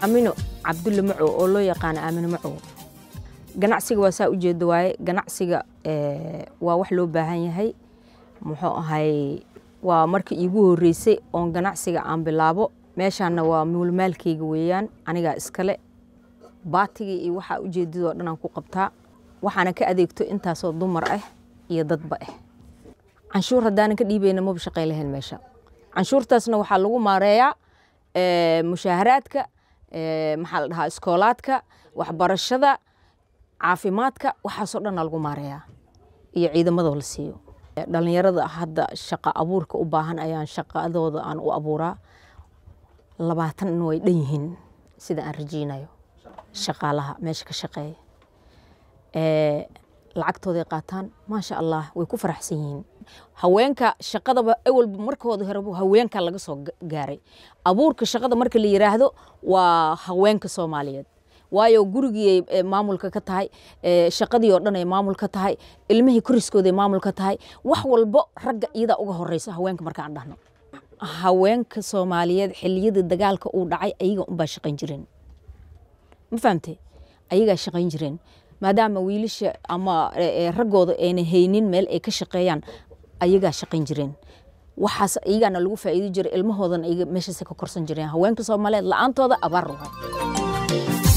amino cabdulle macow oo loo yaqaano aamino macow ganacsiga waa saa u jeeda waaye ganacsiga waa wax loo baahan yahay muxuu ahay waa markii iigu horreysay oon ganacsiga aan bilaabo meeshaanna waa muulmaalkeyga weeyaan anigaa iskale baatigii iyo waxaa ujeedadoo dhan aan ku qabtaa waxaana ka adeegto intaasoo dumar ah iyo dadba ah canshuur haddaanan ka dhiibayna maba shaqay lahayn meesha canshuurtaasna waxaa lagu maareeyaa mushaaharaadka maxaa la dhahaa iskoolaadka waxbarashada caafimaadka waxaasoo dhanna lagu maareeyaa iyo ciidamadoo la siiyo dhalinyarada hadda shaqa abuurka u baahan ayaan shaqadooda aan u abuuraa labaatan way dhan yihiin sida aan rajeynayo shaqaalaha meesha ka shaqeeya lacagtooday qaataan maasha allah way ku faraxsan yihiin haweenka shaqadaba awalba markooda horeba haweenka laga soo gaaray abuurka shaqada marka la yiraahdo waa haweenka soomaaliyeed waayo gurigii maamulka ka tahay shaqadii oo dhan ay maamul ka tahay ilmihii koriskooday maamul ka tahay wax walbo ragga iyadaa uga horeysa haweenka markaan dhahno haweenka soomaaliyeed xiliyadii dagaalka uu dhacay ayaga unbaa shaqayn jireen ma fahamtay ayagaa shaqayn jireen maadaama wiilasha ama raggooda ayna haynin meel ay ka shaqeeyaan ayagaa shaqayn jireen waxaas iyagaana lagu faa'iidi jiray ilmahoodana ayaga meeshaasay ka korsan jireen haweenka soomaaliyeed la-aantooda abaar waay